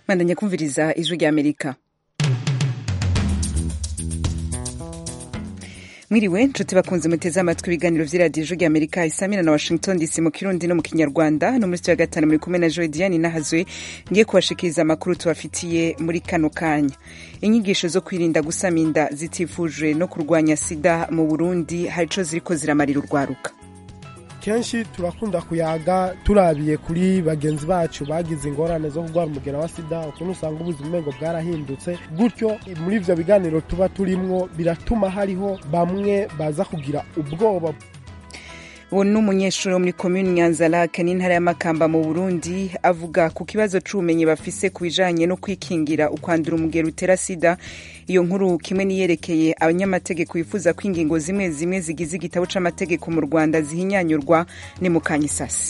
mwandanya kumviriza ijwi rya amerika mwiriwe nshuti bakunze muteze amatwi ibiganiro vy'iradiyo ijwi rya amerika isamira na washington dc mu kirundi no mu kinyarwanda no muri ya gatanu muri kumwe na joe diane nahazwe ngiye kubashikiriza amakuru tubafitiye muri kano kanya inyigisho zo kwirinda gusama inda zitifujwe no kurwanya sida mu burundi hari ico ziriko ziramarira urwaruka kenshi turakunda kuyaga turabiye kuri bagenzi bacu bagize ingorane zo kurwara umugera wa sida ukuntu usanga ubuzima umengo bwarahindutse gutyo muri ivyo biganiro tuba turimwo biratuma hariho bamwe baza kugira ubwoba uwo ni umunyeshuri wo muri komini nyanzarake n'intara y'amakamba mu burundi avuga ku kibazo c'ubumenyi bafise ku bijanye no kwikingira ukwandura umugero utera sida iyo nkuru kimwe niyerekeye abanyamategeko bifuza ko ingingo zimwe zimwe zigize igitabo c'amategeko mu rwanda zihinyanyurwa ni mu kanyisasi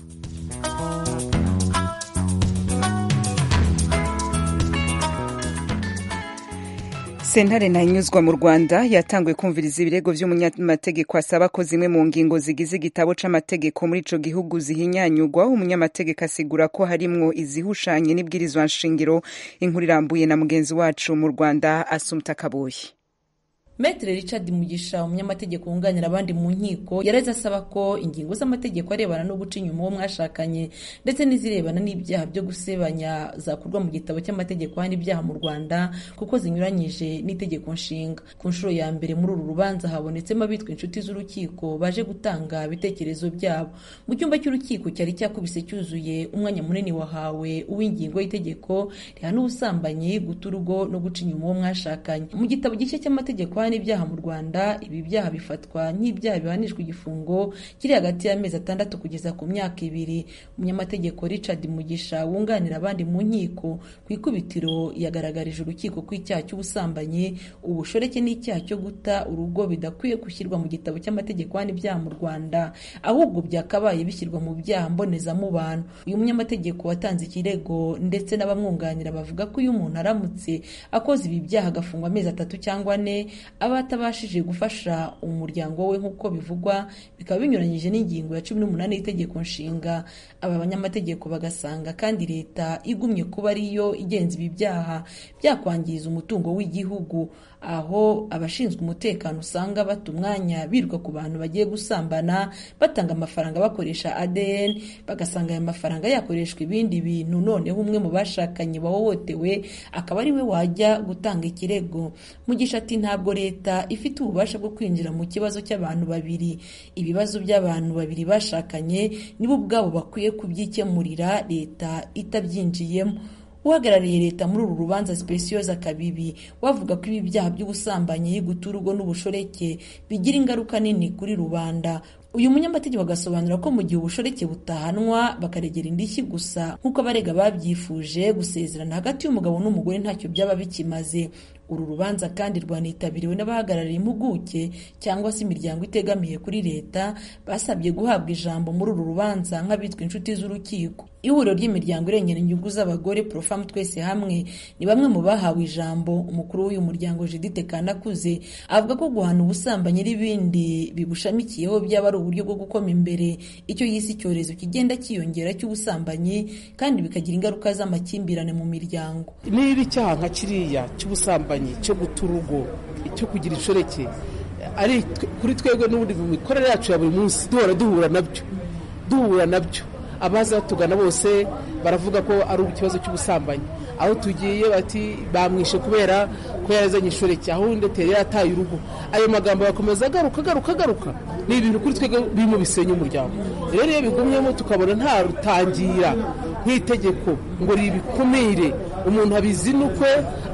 sentare ntahinyuzwa mu rwanda yatanguye kumviriza ibirego vy'umunyamategeko asaba ko zimwe mu ngingo zigize igitabo c'amategeko muri ico gihugu zihinyanyurwa umunyamategeko asigura ko harimwo izihushanye n'ibwirizwa nshingiro inkuru irambuye na mugenzi wacu mu rwanda asumta kaboyi Metre Richard Mugisha umunyamategeko wunganira abandi mu nkiko yareze asaba ko ingingo z'amategeko arebana no guca inyuma uwo mwashakanye ndetse n'izirebana n'ibyaha byo gusebanya zakurwa mu gitabo cy'amategeko hano ibyaha mu Rwanda kuko zinyuranyije n'itegeko nshinga ku nshuro ya mbere muri uru rubanza habonetsemo abitwa inshuti z'urukiko baje gutanga ibitekerezo byabo mu cyumba cy'urukiko cyari cyakubise cyuzuye umwanya munini wahawe uw'ingingo y'itegeko rihana ubusambanyi guta urugo no guca inyuma uwo mwashakanye mu gitabo gishya cy'amategeko n'ibyaha mu Rwanda ibi byaha bifatwa nk'ibyaha bihanishwa igifungo kiri hagati y'amezi atandatu kugeza ku myaka ibiri umunyamategeko Richard Mugisha wunganira abandi mu nkiko ku ikubitiro yagaragarije urukiko ko icyaha cy'ubusambanyi ubushoreke n'icyaha cyo guta urugo bidakwiye gushyirwa mu gitabo cy'amategeko n'ibyaha mu Rwanda ahubwo byakabaye bishyirwa mu byaha mbonezamubano uyu munyamategeko watanze ikirego ndetse n'abamwunganira bavuga ko iyo umuntu aramutse akoze ibi byaha agafungwa amezi atatu cyangwa ane aba atabashije gufasha umuryango we nk'uko bivugwa bikaba binyuranyije n'ingingo ya cumi n'umunani y'itegeko nshinga aba banyamategeko bagasanga kandi leta igumye kuba ariyo igenza ibi byaha byakwangiza umutungo w'igihugu aho abashinzwe umutekano usanga bata umwanya biruka ku bantu bagiye gusambana batanga amafaranga bakoresha ADN bagasanga aya mafaranga yakoreshwa ibindi bintu noneho umwe mu bashakanye bahohotewe akaba ari we wajya gutanga ikirego mugisha ati ntabwo leta ifite ububasha bwo kwinjira mu kibazo cy'abantu babiri ibibazo by'abantu babiri bashakanye nibo ubwabo bakwiye kubyikemurira leta itabyinjiyemo uhagarariye leta muri uru rubanza Specioza Kabibi wavuga ko ibi byaha by'ubusambanyi guta urugo n'ubushoreke bigira ingaruka nini kuri rubanda uyu munyamategeko agasobanura ko mu gihe ubushoreke butahanwa bakaregera indishyi gusa nk'uko abarega babyifuje gusezerana hagati y'umugabo n'umugore ntacyo byaba bikimaze uru rubanza kandi rwanitabiriwe n'abahagarariye impuguke cyangwa se imiryango itegamiye kuri leta basabye guhabwa ijambo muri uru rubanza nk'abitwa inshuti z'urukiko ihuriro ry'imiryango irengera inyungu z'abagore profamu twese hamwe ni bamwe mu bahawe ijambo umukuru w'uyu muryango judite kanakuze avuga ko guhana ubusambanyi n'ibindi bibushamikiyeho byaba ari uburyo bwo gukoma imbere icyo yise icyorezo kigenda cyiyongera cy'ubusambanyi kandi bikagira ingaruka z'amakimbirane mu miryango niba icyaha nka kiriya cy'ubusambanyi cyo guta urugo cyo kugira inshoreke ari kuri twebwe n'ubundi mu mikorere yacu ya buri munsi duhora duhura nabyo duhura nabyo abaza batugana bose baravuga ko ari ikibazo cy'ubusambanyi aho tugiye bati bamwishe kubera ko yazanye inshoreke aho undi atari yataye urugo ayo magambo agakomeza agaruka agaruka agaruka ni ibintu kuri twebwe birimo bisenya umuryango rero iyo bigumyemo tukabona nta rutangira nk'itegeko ngo ribikumire umuntu abizinukwe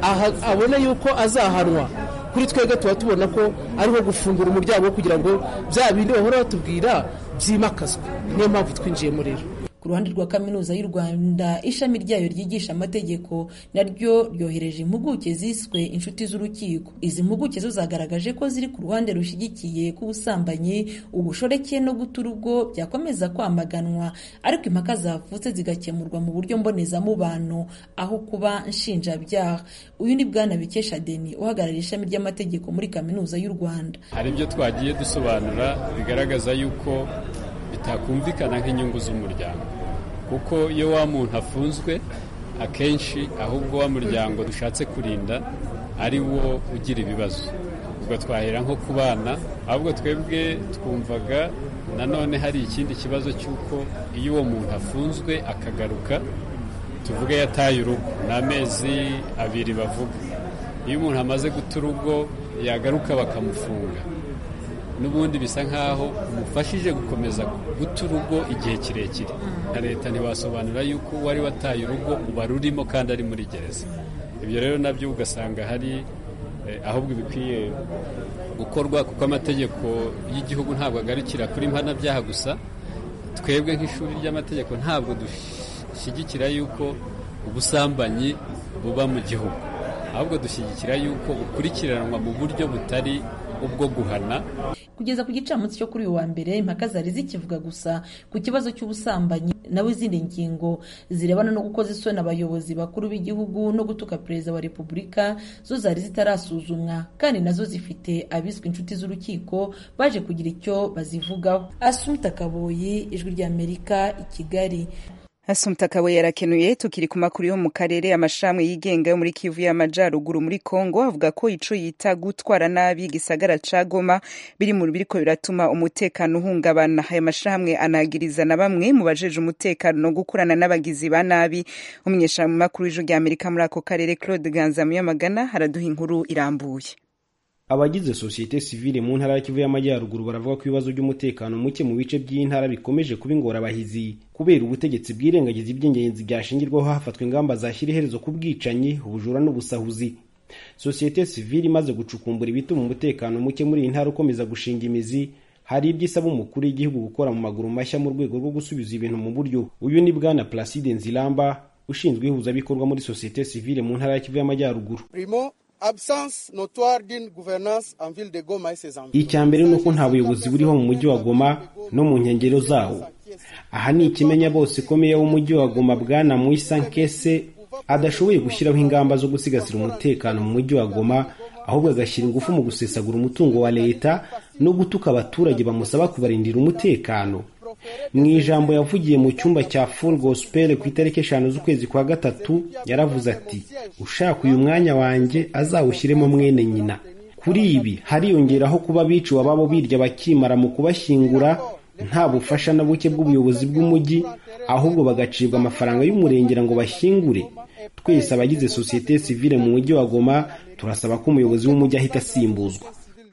abone yuko azahanwa kuri twebwe tuba tubona ko ariho gufungura umuryango kugira ngo bya bindi bahora batubwira byimakazwe niyo mpamvu twinjiyemo rero ku ruhande rwa kaminuza y'u rwanda ishami ryayo ryigisha amategeko naryo ryohereje impuguke ziswe inshuti z'urukiko izi mpuguke zo zagaragaje ko ziri ku ruhande rushyigikiye ko ubusambanyi ubushoreke no guta urugo byakomeza kwamaganwa ariko impaka zavutse zigakemurwa mu buryo mbonezamubano aho kuba nshinjabyaha uyu ni bwana bikesha deni uhagarariye ishami ry'amategeko muri kaminuza y'u rwanda hari ibyo twagiye dusobanura bigaragaza yuko bitakumvikana nk'inyungu z'umuryango kuko iyo wa muntu afunzwe akenshi ahubwo wa muryango dushatse kurinda ari wo ugira ibibazo ubwo twahera nko ku bana ahubwo twebwe twumvaga nanone hari ikindi kibazo cy'uko iyo uwo muntu afunzwe akagaruka tuvuge yataye urugo ni amezi abiri bavuga iyo umuntu amaze guta urugo yagaruka bakamufunga n'ubundi bisa nk'aho umufashije gukomeza guta urugo igihe kirekire na leta ntiwasobanura yuko uwari wataye urugo uba rurimo kandi ari muri gereza ibyo rero nabyo ugasanga hari ahubwo ibikwiye gukorwa kuko amategeko y'igihugu ntabwo agarukira kuri mpanabyaha gusa twebwe nk'ishuri ry'amategeko ntabwo dushyigikira yuko ubusambanyi buba mu gihugu ahubwo dushyigikira yuko bukurikiranwa mu buryo butari ubwo guhana kugeza ku gicamunsi cyo kuri uyu wa mbere impaka zari zikivuga gusa ku kibazo cy'ubusambanyi nawe izindi ngingo zirebana no gukoza isoni abayobozi bakuru b'igihugu no gutuka perezida wa repubulika zo zari zitarasuzumwa kandi nazo zifite abiswe inshuti z'urukiko baje kugira icyo bazivugaho asumta kaboyi ijwi ry'amerika i kigali Asumta Kawe yarakenuye tukiri ku makuru yo mu karere amashami yigenga yo muri Kivu y'Amajyaruguru muri Kongo avuga ko ico yita gutwara nabi gisagara ca Goma biri mu biriko biratuma umutekano uhungabana aya mashami anagiriza na bamwe mu bajeje umutekano no gukorana n'abagizi ba nabi umunyeshamu makuru w'ijwi rya Amerika muri ako karere Claude Ganza Muyamagana haraduha inkuru irambuye abagize sosiyete sivile mu ntara ya Kivu y'Amajyaruguru baravuga ko ibibazo by'umutekano muke mu bice by'intara bikomeje kuba ingorabahizi kubera ubutegetsi bwirengagiza iby'ingenzi byashingirwaho hafatwa ingamba zashyira iherezo ku bwicanyi ubujura n'ubusahuzi sosiyete sivile imaze gucukumbura ibituma umutekano muke muri iyi ntara ukomeza gushinga imizi hari ibyo isaba umukuru w'igihugu gukora mu maguru mashya mu rwego rwo gusubiza ibintu mu buryo uyu ni bwana Placide Nzilamba ushinzwe ihuzabikorwa muri sosiyete sivile mu ntara ya Kivu y'Amajyaruguru absence notoire d'une gouvernance en ville de Goma et ses environs. icya mbere ni uko nta buyobozi buriho mu mujyi wa Goma no mu nkengero zawo aha ni ikimenya bose ikomeye w'umujyi wa Goma bwana Muisa Nkese adashoboye gushyiraho ingamba zo gusigasira umutekano mu mujyi wa Goma ahubwo agashyira ingufu mu gusesagura umutungo wa leta no gutuka abaturage bamusaba kubarindira umutekano mu ijambo yavugiye mu cyumba cya full gospel ku itariki eshanu z'ukwezi kwa gatatu yaravuze ati ushaka uyu mwanya wanjye azawushyiremo mwene nyina kuri ibi hariyongeraho kuba biciwe ababo birya bakimara mu kubashyingura nta bufasha na buke bw'ubuyobozi bw'umujyi ahubwo bagacibwa amafaranga y'umurengera ngo bashyingure twese abagize sosiyete sivile mu mujyi wa goma turasaba ko umuyobozi w'umujyi ahita asimbuzwa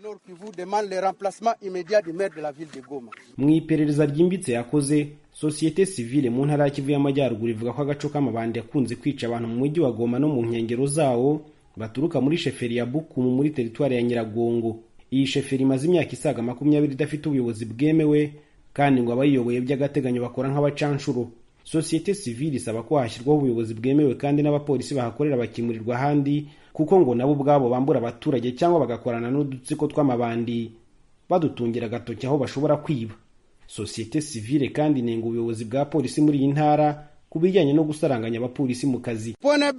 mu iperereza ryimbitse yakoze sosiyete sivile mu ntara ya kivu y'amajyaruguru ivuga ko agaco k'amabandi yakunze kwica abantu mu mujyi wa goma no mu nkengero zawo baturuka muri sheferi ya bukumu muri teritwari ya nyiragongo iyi sheferi imaze imyaka isaga makumyabiri idafite ubuyobozi bwemewe kandi ngo abayiyoboye by'agateganyo bakora nk'abacanshuro sosiyete sivile isaba ko hashyirwaho ubuyobozi bwemewe kandi n'abapolisi bahakorera bakimurirwa ahandi kuko ngo nabo ubwabo bambura abaturage cyangwa bagakorana n'udutsiko tw'amabandi badutungira agatoki aho bashobora kwiba sosiyete sivile kandi inenga ubuyobozi bwa polisi muri iyi ntara ku bijyanye no gusaranganya abapolisi mu kazi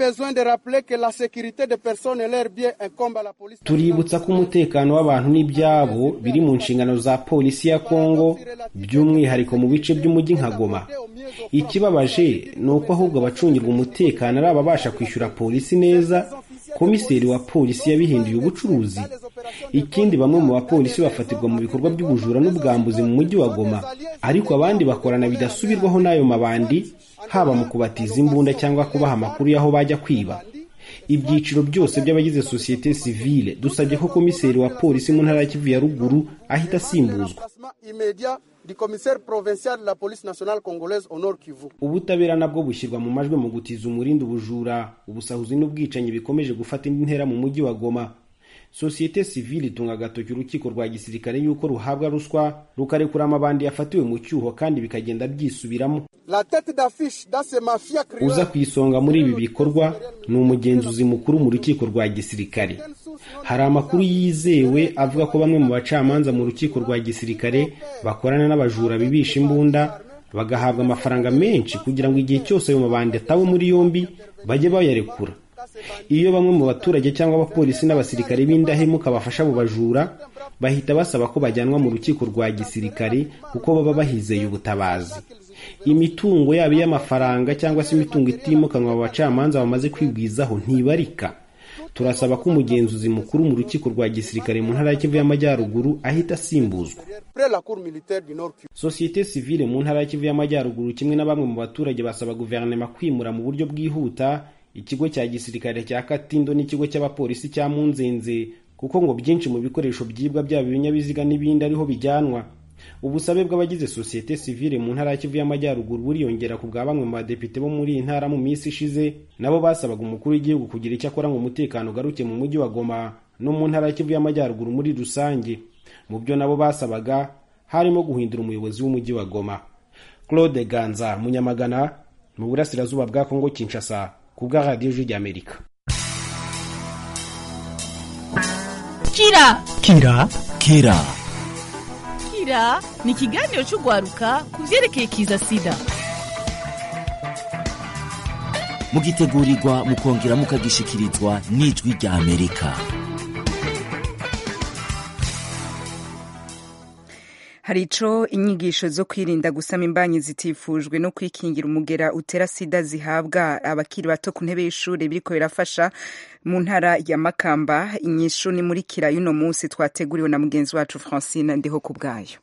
tuributsa ko umutekano w'abantu n'ibyabo biri mu nshingano za polisi ya kongo by'umwihariko mu bice by'umujyi nka goma ikibabaje ni uko ahubwo abacungirwa umutekano ari ababasha kwishyura polisi neza komiseri wa polisi yabihinduye ubucuruzi ikindi bamwe mu bapolisi bafatirwa mu bikorwa by'ubujura n'ubwambuzi mu mujyi wa goma ariko abandi bakorana bidasubirwaho n'ayo mabandi haba mu kubatiza imbunda cyangwa kubaha amakuru y'aho bajya kwiba ibyiciro byose by'abagize sosiyete sivile dusabye ko komiseri wa polisi mu ntara ya kivu ya ruguru ahita asimbuzwa ubutabera nabwo bushyirwa mu majwi mu gutiza umurindi ubujura ubusahuzi n'ubwicanyi bikomeje gufata indi ntera mu mujyi wa goma sosiyete sivile itunga agatoki urukiko rwa gisirikare yuko ruhabwa ruswa rukarekura amabandi yafatiwe mu cyuho kandi bikagenda byisubiramo uza ku isonga muri ibi bikorwa ni umugenzuzi mukuru mu rukiko rwa gisirikare hari amakuru yizewe avuga ko bamwe mu bacamanza mu rukiko rwa gisirikare bakorana n'abajura bibisha imbunda bagahabwa amafaranga menshi kugira ngo igihe cyose ayo mabandi atawe muri yombi bajye bayarekura iyo bamwe mu baturage cyangwa abapolisi n'abasirikare b'indahemuka bafasha abo bajura bahita basaba ko bajyanwa mu rukiko rwa gisirikare kuko baba bahizeye ubutabazi imitungo yaba iy'amafaranga cyangwa se imitungo itimukanwa abo bacamanza bamaze kwigwizaho ntibarika turasaba ko umugenzuzi mukuru mu rukiko rwa gisirikare mu ntara ya kivu y'amajyaruguru ahita asimbuzwa Après la Cour militaire du Nord Kivu. sosiyete sivile mu ntara ya kivu y'amajyaruguru kimwe na bamwe mu baturage basaba guverinoma kwimura mu buryo bwihuta ikigo cya gisirikare cya katindo n'ikigo cy'abapolisi cya munzenze kuko ngo byinshi mu bikoresho byibwa byaba ibinyabiziga n'ibindi ariho bijyanwa ubusabe bw'abagize sosiyete sivile mu ntara ya kivu y'amajyaruguru buriyongera ku bwa bamwe mu badepite bo muri iyi ntara mu minsi ishize nabo basabaga umukuru w'igihugu kugira icyo akora ngo umutekano ugaruke mu mujyi wa goma no mu ntara ya kivu y'amajyaruguru muri rusange mu byo nabo basabaga harimo guhindura umuyobozi w'umujyi wa goma claude ganza munyamagana mu burasirazuba bwa kongo kinshasa ku bwa radiyo ijwi ry'amerika kira kira kera kira ni ikiganiro cy'urwaruka ku byerekeye kiza sida mugitegurirwa mukongera mukagishikirizwa n'ijwi rya amerika hari ico inyigisho zo kwirinda gusama imbanyi zitifujwe no kwikingira umugera utera sida zihabwa abakiri bato ku ntebe y'ishuri biriko birafasha mu ntara ya makamba inyishu ni muri kira y'uno munsi twateguriwe na mugenzi wacu francine ndiho ku bwayo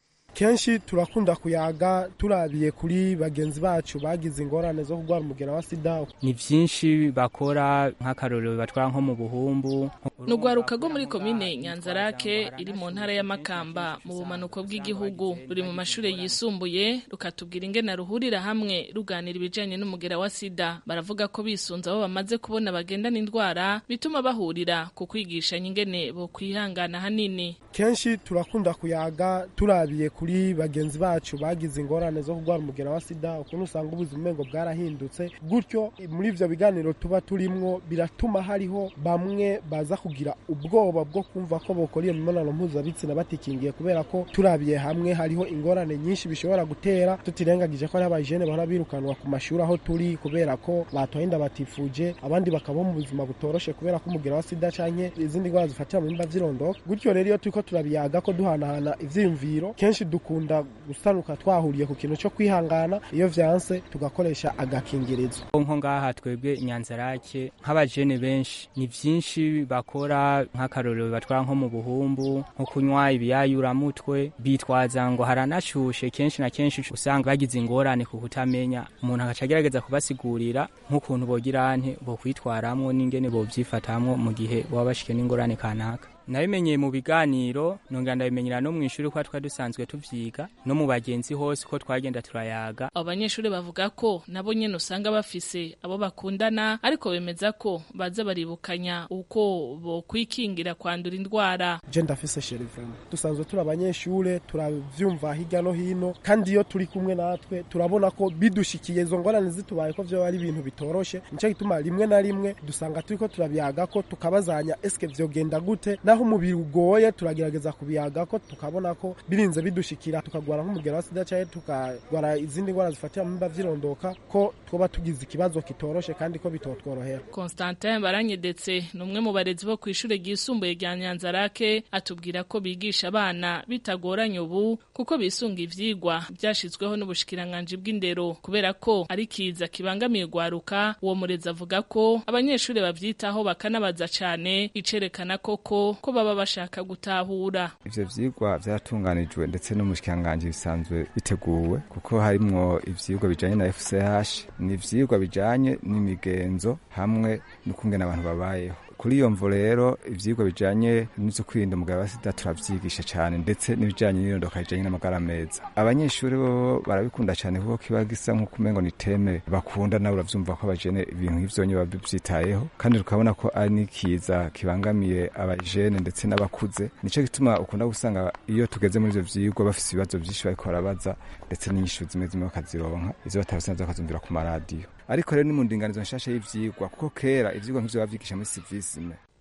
kenshi turakunda kuyaga turabiye kuri bagenzi bacu bagize ingorane zo kurwara umugera wa sida ni byinshi bakora nk'akarorero batwara nko mu buhumbu ni urwaruka rwo muri komine nyanzarake iri mu ntara ya makamba mu bumanuko bw'igihugu ruri mu mashuri yisumbuye rukatubwira ingene ruhurira hamwe ruganira ibijanye n'umugera wa sida baravuga ko bisunze abo bamaze kubona bagendana indwara bituma bahurira ku kwigishanya ingene bo kwihangana hanini kenshi turakunda kuyaga turabiye kuri bagenzi bacu bagize ingorane zo kurwara umugera wa sida ukuntu usanga ubuzima umengo bwarahindutse gutyo muri ivyo biganiro tuba turimwo biratuma hariho bamwe baza kugira ubwoba bwo kumva ko bokora iyo mibonano mpuzabitsina batikingiye kubera ko turabiye hamwe hariho ingorane nyinshi bishobora gutera tutirengagije ko hariho abajene bahora birukanwa ku mashuri aho turi kubera ko batoye inda batifuje abandi bakabaho mu buzima butoroshe kubera ko umugera wa sida canke izindi ndwara zifatira mu bimba vy'irondoka gutyo rero iyo turiko turabiyaga ko duhanahana ivyiyumviro kenshi dukunda gusanuka twahuriye ku kintu cyo kwihangana iyo vyanse tugakoresha agakingirizo nko ngaha twebwe inyanzarake nk'abajene benshi ni byinshi bakora nk'akarorero batwara nko mu buhumbu nko kunywa ibiyayuramutwe bitwaza ngo haranashushe kenshi na kenshi usanga bagize ingorane ku kutamenya umuntu agaca agerageza kubasigurira nk'ukuntu bogira nte bokwitwaramwo n'ingene bovyifatamwo mu gihe baba bashike n'ingorane kanaka nabimenyeye mu biganiro nongera ndabimenyera no mu ishuri ko twari dusanzwe tuvyiga no mu bagenzi hose ko twagenda turayaga abo banyeshuri bavuga ko nabo nyene usanga bafise abo bakundana ariko bemeza ko baza baribukanya uko bokwikingira kwandura indwara je ndafise sherivana dusanzwe turi abanyeshure turavyumva hirya no hino kandi iyo turi kumwe natwe turabona ko bidushikiye izo ngorane zitubaye ko vyoba ari ibintu bitoroshe nico gituma rimwe na rimwe dusanga turiko turabyaga ko tukabazanya eske vyogenda gute naho umubiri ugoye turagerageza kubiyaga ko tukabona ko birinze bidushikira tukagwara nk'umugera wa sida canke tukagwara izindi ndwara zifatira mu mimba vyirondoka ko twoba tugize ikibazo kitoroshe kandi ko bitotworohera Constantin Baranyedetse ni umwe mu barezi bo kw'ishure ryisumbuye rya Nyanzarake atubwira ko bigisha abana bitagoranye ubu kuko bisunga ivyigwa vyashizweho n'ubushikiranganji bw'indero kubera ko ari kiza kibangamiye gwaruka uwo murezi avuga ko abanyeshure bavyitaho bakanabaza cane icerekana koko ko baba bashaka gutahura ivyo vyigwa vyaratunganijwe ndetse n'umushikiranganji bisanzwe biteguwe kuko harimwo ivyigwa bijanye na FCH ni ivyigwa bijanye n'imigenzo hamwe n'ukungena abantu babayeho kuri iyo mvo rero ivyigwa bijanye n'izo kwirinda umugabo wa sida turavyigisha cyane ndetse n'ibijanye n'irondoka rijanye n'amagara meza abanyeshuri bo barabikunda cyane kuko kiba gisa nk'uko umengo ni teme bakunda nawe uravyumva ko abajene ibintu nk'ivyo nyene bavyitayeho kandi tukabona ko ari n'ikiza kibangamiye abajene ndetse n'abakuze nico gituma ukunda gusanga iyo tugeze muri ivyo vyigwa bafise ibibazo vyinshi bariko barabaza ndetse n'inyishu zimwe zimwe bakazironka izo batabisanze bakazumvira ku maradiyo ariko rero ni mu ndinganizo nshasha y'ivyigwa kuko kera ivyigwa nk'ivyo bavyigisha muri civisme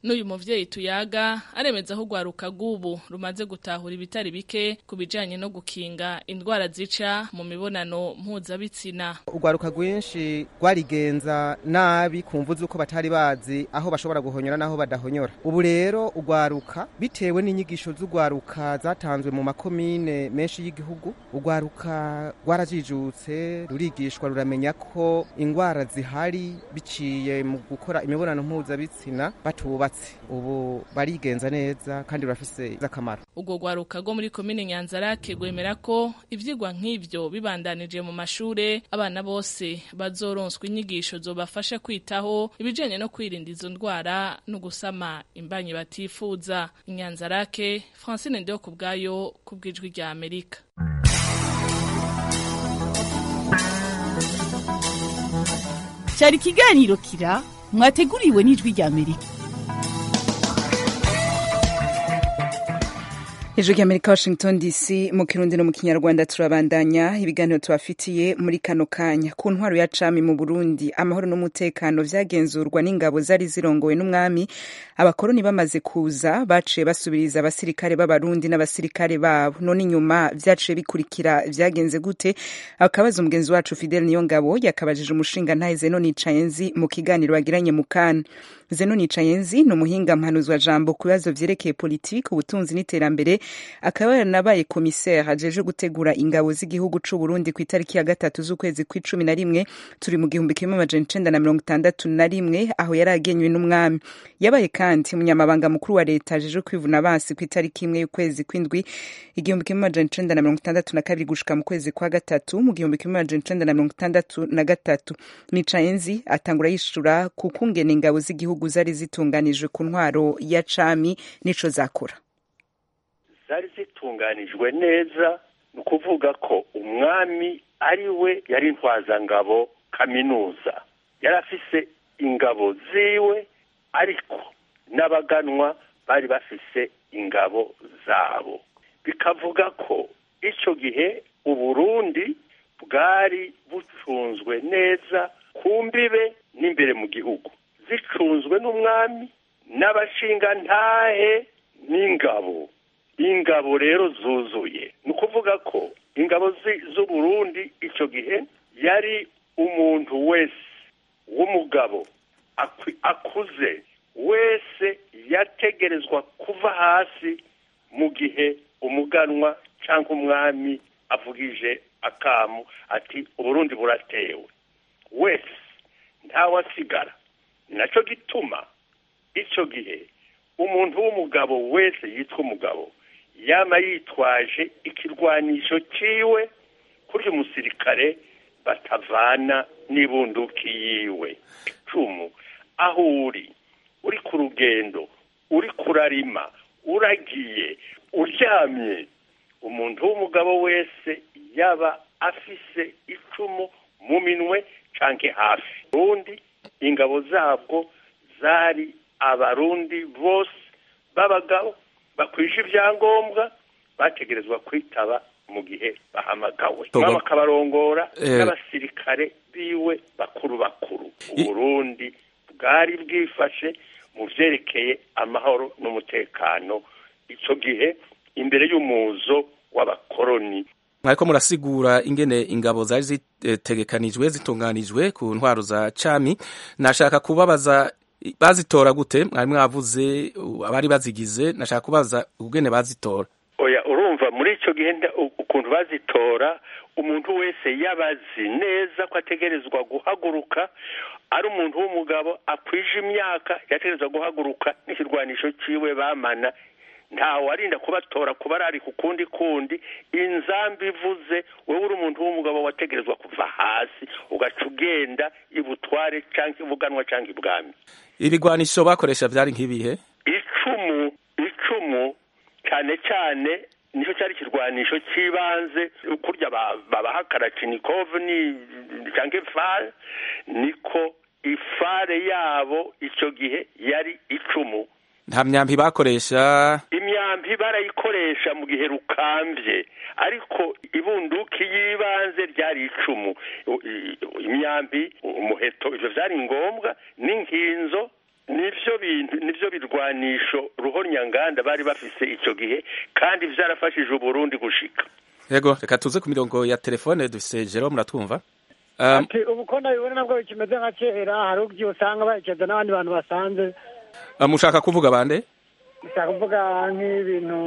n'uyu muvyeyi tuyaga aremeza aho urwaruka rw'ubu rumaze gutahura ibitari bike ku bijanye no gukinga indwara zica mu mibonano mpuzabitsina urwaruka rwinshi rwarigenza nabi ku mvu z'uko batari bazi aho bashobora guhonyora n'aho badahonyora ubu rero urwaruka bitewe n'inyigisho z'urwaruka zatanzwe mu makomine menshi y'igihugu urwaruka rwarajijutse rurigishwa ruramenya ko indwara zihari biciye mu gukora imibonano mpuzabitsina batubatse ubu barigenza neza kandi rurafise akamaro urwo rwaruka rwo muri komine nyanzarake rwemera ko ivyigwa nk'ivyo bibandanije mu mashure abana bose bazoronswa inyigisho zobafasha kwitaho ibijanye no kwirinda izo ndwara no gusama imbanyi batifuza inyanzarake francine ndeho ku bwayo ku bw'ijwi rya amerika cyari ikiganiro kira mwateguriwe n'ijwi rya amerika ijwi rya amerika washington dc mu kirundi no mu kinyarwanda turabandanya ibiganiro tubafitiye muri kano kanya ku ntwaro ya cami mu burundi amahoro n'umutekano vyagenzurwa n'ingabo zari zirongowe n'umwami abakoroni bamaze kuza baciye basubiriza abasirikare b'abarundi n'abasirikare babo none inyuma vyaciye bikurikira vyagenze gute akabaza umugenzi wacu fidel niyo ngabo yakabajije umushinga ntahe zeno nicayenzi mu kiganiro bagiranye mu kana zeno nicayenzi ni umuhinga mpanuzwa jambo ku bibazo vyerekeye politiki ubutunzi n'iterambere akaba yaranabaye komiseri ajeje gutegura ingabo z'igihugu c'u Burundi ku itariki ya gatatu z'ukwezi kw'icumi na rimwe turi mu gihumbi kimwe amajana icenda na mirongo itandatu na rimwe aho yari agenywe n'umwami yabaye kandi umunyamabanga mukuru wa leta ajeje kwivuna basi ku itariki imwe y'ukwezi kw'indwi igihumbi kimwe amajana icenda na mirongo itandatu na kabiri gushika mu kwezi kwa gatatu mu gihumbi kimwe amajana icenda na mirongo itandatu na gatatu nicayenzi atangura yishura ku kungene ingabo z'igihugu zari zitunganijwe ku ntwaro ya cami nico zakora zari zitunganijwe neza ni ukuvuga ko umwami ari we yari intwazangabo kaminuza yari afise ingabo ziwe ariko n'abaganwa bari bafise ingabo zabo bikavuga ko icyo gihe uburundi bwari bucunzwe neza ku mbibe n'imbere mu gihugu zicunzwe n'umwami n'abashingantahe n'ingabo ingabo rero zuzuye ni ukuvuga ko ingabo z'uburundi icyo gihe yari umuntu wese w'umugabo akuze wese yategerezwa kuva hasi mu gihe umuganwa cyangwa umwami avugije akamu ati uburundi buratewe wese ntawasigara ni nacyo gituma icyo gihe umuntu w'umugabo wese yitwa umugabo yaba yitwaje ikirwanisho cyiwe kuri umusirikare batavana n'ibunduki yiwe icumu aho uri uri ku rugendo uri kurarima uragiye uryamye umuntu w'umugabo wese yaba afise icumu mu minwe canke hafi ubundi ingabo zabwo zari abarundi bose b'abagabo bakwije ibyangombwa bategerezwa kwitaba mu gihe bahamagawe bakabarongora n'abasirikare biwe bakuru bakuru uburundi bwari bwifashe mu vyerekeye amahoro n'umutekano icyo gihe imbere y'umuzo w'abakoroni mwariko murasigura ingene ingabo zari zitegekanijwe zitunganijwe ku ntwaro za cami nashaka kubabaza bazitora gute mwari mwavuze abari bazigize nashaka kubaza ubwene bazitora oya urumva muri icyo gihe ukuntu bazitora umuntu wese yabazi neza ko ategerezwa guhaguruka ari umuntu w'umugabo akwije imyaka yategerezwa guhaguruka n'ikirwanisho cyiwe bamana ntawe arinda kubatora kuba ari ku kundi kundi inzambi ivuze wowe uri umuntu w'umugabo wategerezwa kuva hasi ugaca ugenda ibutware cyangwa ibuganwa cyangwa ibwami ibigwanisho bakoresha byari nk'ibihe icumu icumu cyane cyane nicyo cyari ikirwanisho cy'ibanze kurya babaha karacinikove ni cyangwa ifare niko ifare yabo icyo gihe yari icumu nta myambi bakoresha imyambi barayikoresha mu gihe rukambye ariko ibunduki y'ibanze ryari icumu imyambi umuheto ibyo byari ngombwa n'inkinzo nivyo bintu nivyo birwanisho ruhonyanganda bari bafise ico gihe kandi vyarafashije uburundi gushika yego reka tuze ku mirongo ya telefone dufise Jerome muratwumva Um, ati ubu ko nabibona nabwo bikimeze nka kera hari ubwo usanga baherekeza n'abandi bantu basanze uh, mushaka kuvuga bande ushaka kuvuga nk'ibintu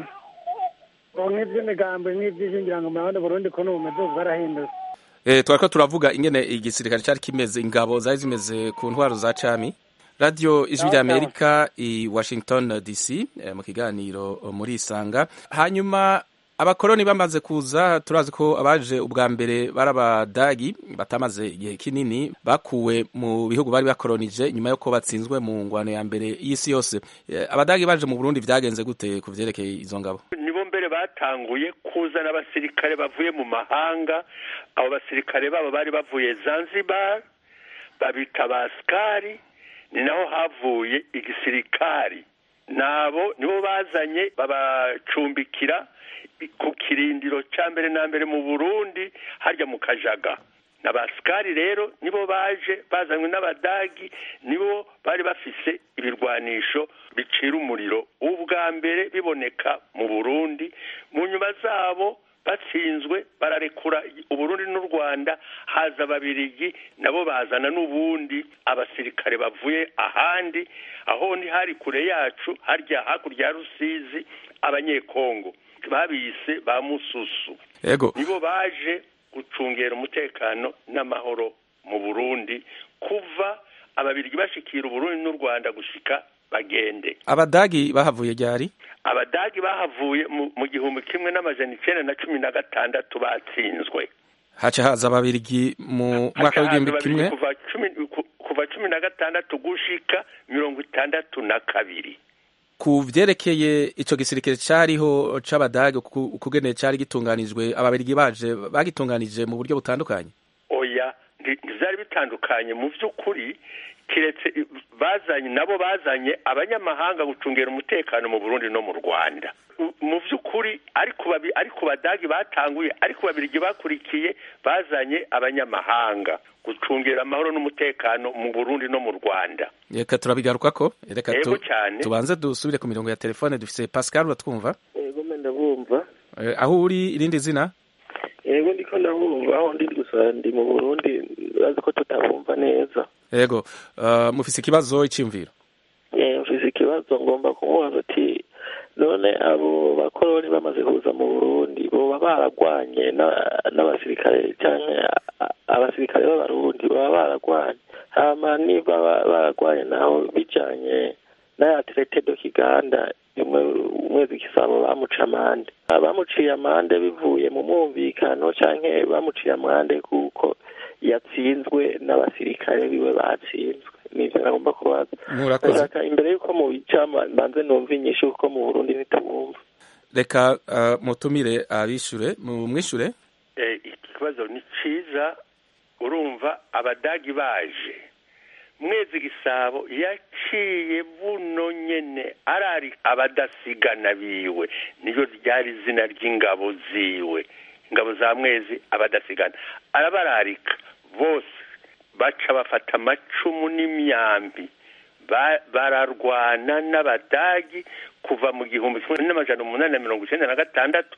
ngo nk'iby'imigambi nk'iby'ishingirango mu abandi burundi ko n'ubu bumeze ubu bwarahindutse Eh, twariko turavuga ingene igisirikare cari kimeze ingabo zari zimeze ku ntwaro za cami radio ijwi rya amerika i washington dc eh, mu kiganiro eh, muri isanga hanyuma abakoroni bamaze kuza turazi ko abaje ubwa mbere bari abadagi batamaze igihe kinini bakuwe mu bihugu bari bakoronije nyuma yuko batsinzwe mu ngwano ya mbere y'isi yose Eh, abadagi baje mu burundi vyagenze gute ku vyerekeye izo ngabo nibo mbere batanguye kuzana abasirikare bavuye mu mahanga abo basirikare babo bari bavuye zanzibar babita basikari ni naho havuye igisirikari nabo nibo bazanye babacumbikira ku kirindiro cya mbere na mbere mu burundi harya mu kajaga na basikari rero nibo baje bazanywe n'abadagi nibo bari bafise ibirwanisho bicira umuriro ubwa mbere biboneka mu burundi mu nyuma zabo batsinzwe bararekura uburundi n'u rwanda haza ababirigi nabo bazana n'ubundi abasirikare bavuye ahandi aho ni hari kure yacu harya hakurya ya rusizi abanyekongo babise ba mususu yego nibo baje gucungera umutekano n'amahoro mu burundi kuva ababirigi bashikira uburundi n'u rwanda gushika bagende abadagi bahavuye ryari abadagi bahavuye mu- mu gihumbi kimwe n'amajana icenda na cumi na gatandatu batsinzwe haca haza ababirigi mu mwaka w'igihumbi Hakaza kimwe babiri kuva cumi ku- kuva cumi na gatandatu gushika mirongo itandatu na kabiri ku vyerekeye ico gisirikare cariho c'abadage ku- ukugene cari gitunganijwe ababirigi baje bagitunganije mu buryo butandukanye oya nti- ntivyari bitandukanye mu vy'ukuri kiretse i- bazanye nabo bazanye abanyamahanga gucungera umutekano mu burundi no mu rwanda U- mu vy'ukuri ariko babi- ariko badagi batanguye ariko babirigi bakurikiye bazanye abanyamahanga gucungera amahoro n'umutekano mu burundi no mu rwanda reka turabigarukako reka Yego tu- cyane. tubanze dusubire ku mirongo ya telefone dufise pascal uratwumva yego mbe ndabumva Eh, aho uri irindi zina yego ndiko ndabumva aho ndi gusa ndi mu burundi bazi ko tutabumva neza yego uh, mufise ikibazo iciyumviro Eh, mfise ikibazo ngomba kumubaza ati none abo bakoroni bamaze kuza mu burundi boba baragwanye na- n'abasirikare canke a- abasirikare b'abarundi baba baragwanye hama niba ba- baragwanye naho bijanye n'aya traité do kiganda imwe umwezi gisabo bamuca amande bamuciye amande bivuye mu mwumvikano canke bamuciye amande kuko yatsinzwe n'abasirikare biwe batsinzwe nivyo nagomba kubaza Murakoze. Ndashaka imbere yuko mubica mbanze numva inyishu kuko mu burundi ntitubumva reka uh, mutumire abishure mumwishure Eh, ikibazo ni ciza urumva abadagi baje mwezi gisabo yaciye buno nyene arari abadasigana biwe niyo ryari izina ry'ingabo ziwe ingabo za mwezi abadasigana arabararika bose baca bafata amacumu n'imyambi Ba- bararwana n'abadagi kuva mu gihumbi kimwe n'amajana umunani na mirongo icenda na gatandatu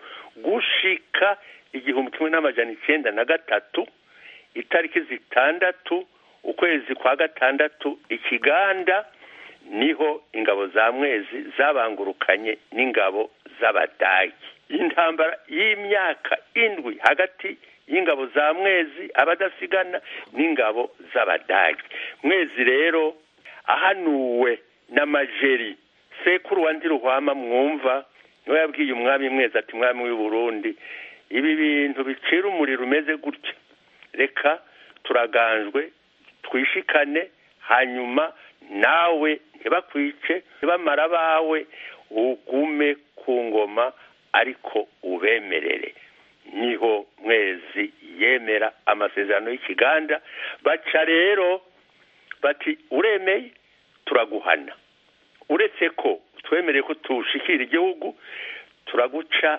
gushika igihumbi kimwe n'amajana icenda na gatatu itariki zitandatu ukwezi kwa gatandatu ikiganda niho ingabo za mwezi zabangurukanye n'ingabo z'abadagi intambara y'imyaka indwi hagati y'ingabo za mwezi abadasigana n'ingabo z'abadagi mwezi rero ahanuwe n'amajeri sekuru wa ndiruhwama mwumva niwe yabwiye umwami mwezi ati mwami w'i burundi ibi bintu bicira umuriro umeze gutya reka turaganjwe twishikane hanyuma nawe ntibakwice ntibamara abawe ugume ku ngoma ariko ubemerere niho mwezi yemera amasezerano y'ikiganda baca rero bati uremeye turaguhana uretse ko twemereye ko tushikira igihugu turaguca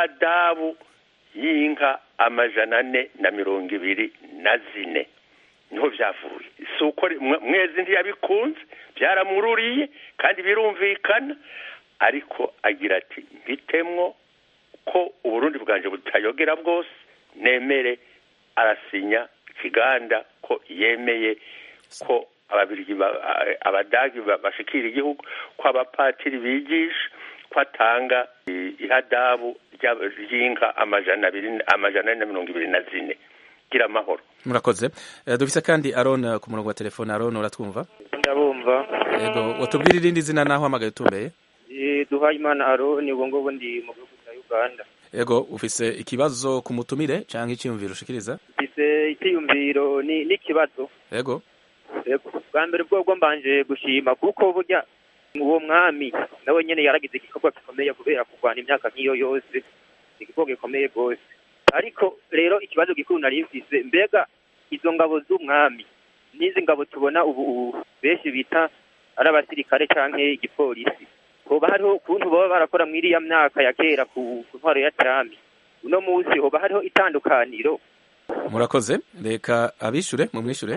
ihadabu y'inka amajana ane na mirongo ibiri na zine niho byavuye si uko mwezi ntiyabikunze byaramururiye kandi birumvikana ariko agira ati mbitemwo ko uburundi bwanje butayogera bwose nemere arasinya ikiganda ko yemeye ko ababirigi abadagi bashikira igihugu ko abapatiri bigisha ko atanga ihadabu ry'inka amajana abiri amajana ane na mirongo ibiri na zine gira amahoro murakoze dufise kandi aron ku murongo wa telefone aron uratwumva ndabumva yego watubwira irindi zina naho hamagaye utumbeye duhaye imana aroni ubu ngubu ndi mu gihugu cya uganda yego ufise ikibazo ku mutumire cyangwa icyiyumviro ushikiriza ufise icyiyumviro n'ikibazo yego yego bwa mbere bwo mbanje gushima kuko burya uwo mwami nawe nyene yaragize igikorwa gikomeye kubera kurwana imyaka nk'iyo yose igikorwa gikomeye rwose ariko rero ikibazo gikuru nari mfise mbega izo ngabo z'umwami n'izi ngabo tubona ubu benshi bita ari abasirikare canke igipolisi hoba hariho ukuntu baba barakora muri iriya myaka ya kera ku ntwaro ya cami uno munsi hoba hariho itandukaniro murakoze reka abishure mumwishure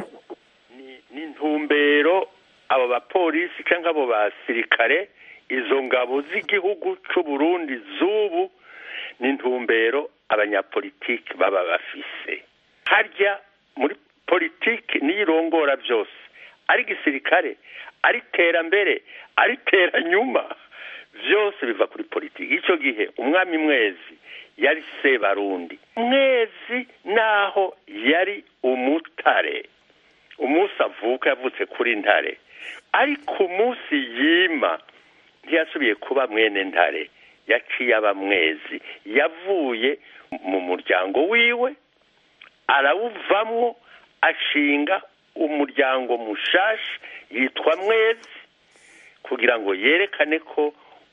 ni intumbero abo bapolisi cyangwa abo basirikare izo ngabo z'igihugu cy'u Burundi z'ubu ni intumbero abanyapolitiki baba bafise harya muri politiki niyo irongora byose ari gisirikare ari iterambere ari teranyuma byose biva kuri politiki icyo gihe umwami mwezi yari sebarundi mwezi naho yari umutare umunsi avuka yavutse kuri ntare ariko umunsi yima ntiyasubiye kuba mwene ntare yaciye aba mwezi yavuye mu muryango wiwe arawuvamwo ashinga umuryango mushashi yitwa mwezi kugira ngo yerekane ko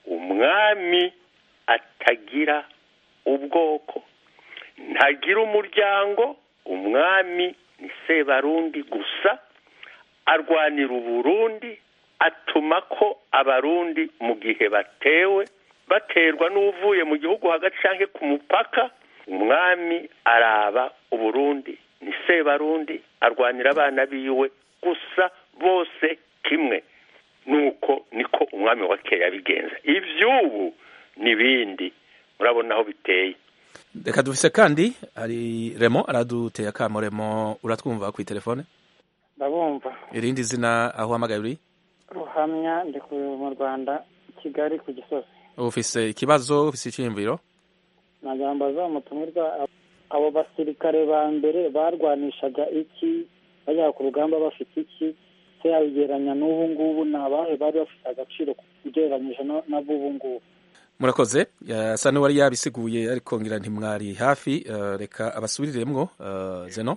umwami atagira ubwoko ntagira umuryango umwami ni sebarundi gusa arwanira uburundi atuma ko abarundi mu gihe batewe baterwa n'uvuye mu gihugu hagati cyangwa ku mupaka umwami araba uburundi ni sebarundi arwanira abana biwe gusa bose kimwe nuko niko umwami wa kera yabigenza iby'ubu n'ibindi murabona aho biteye reka dufise kandi hari remo araduteye akamo remo uratwumva ku telefone ndabumva irindi zina aho uhamagaye uri ruhamya ndi mu rwanda kigali ku gisozi ufise ikibazo ufise icyiyumviro nagira ngo umutumirwa abo basirikare ba mbere barwanishaga iki bajya ku rugamba bafite iki se yabigereranya n'ubu ngubu ni abahe bari bafite agaciro ugereranyije n'ab'ubu ngubu murakoze yasa n'uwari yabisiguye ariko ngira ntimwari hafi reka abasubiriremwo zeno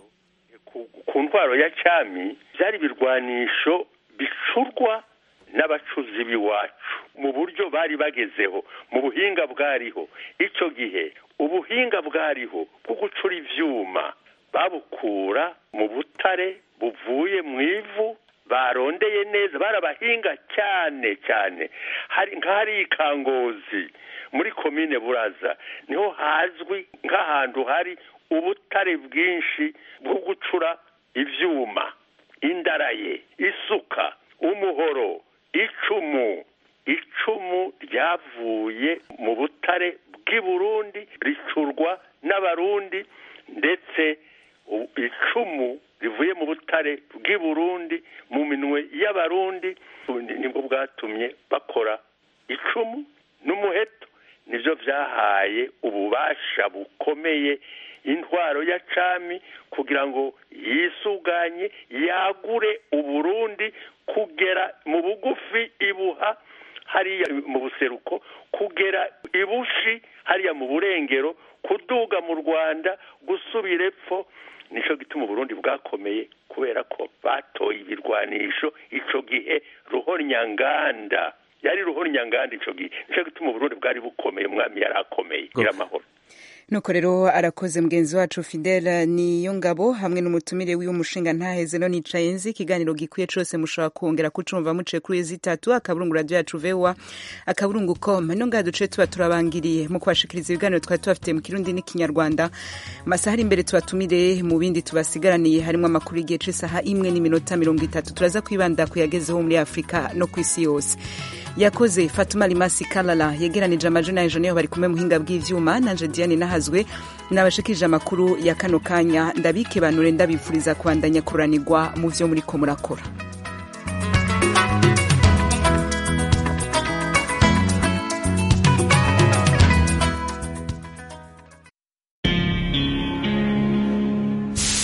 ku ntwaro ya cyami byari ibirwanisho bicurwa n'abacuzi b'iwacu mu buryo bari bagezeho mu buhinga bwariho icyo gihe ubuhinga bwariho bwo gucura ibyuma babukura mu butare buvuye mu ivu barondeye neza barabahinga cyane cyane nk'ahari ikangozi muri komine buraza niho hazwi nk'ahantu hari ubutare bwinshi bwo gucura ibyuma indaraye isuka umuhoro icumu icumu ryavuye mu butare bw'i burundi ricurwa n'abarundi ndetse icumu rivuye mu butare bw'i burundi mu minwe y'abarundi nibwo bwatumye bakora icumu n'umuheto nibyo byahaye ububasha bukomeye intwaro ya cami kugira ngo yisuganye yagure uburundi kugera mu bugufi ibuha hariya mu buseruko kugera ibushi hariya mu burengero kuduga mu rwanda gusubira epfo nicyo gituma uburundi bwakomeye kubera ko batoye ibirwanisho icyo gihe ruhonyanganda yari ruhonyanganda icyo gihe nicyo gituma uburundi bwari bukomeye umwami yari akomeye gira amahoro nuko rero arakoze mugenzi wacu fidele niyo ngabo hamwe n'umutumire w'umushinga ntaheze no nicaye nzi ikiganiro gikwiye cose mushobora kongera kucumva muce kuri zitatu akaburungu radio yacu vewa akaburungu com no ngaha duce tuba turabangiriye mu kubashikiriza ibiganiro twari tubafitiye mu kirundi n'ikinyarwanda masaha ari imbere tubatumire mu bindi tubasigaraniye harimo amakuru y'igihe c'isaha imwe n'iminota mirongo itatu turaza kwibanda kuyagezeho muri afurika no ku isi yose yakoze fatuma limasi kalala yegeranije amajina ya niyo bari kumwe muhinga bw'ivyuma nanje diane nahazwe nabashikirije amakuru ya kano kanya ndabike banure ndabifuriza kubandanya kuranirwa mu vyo muriko murakora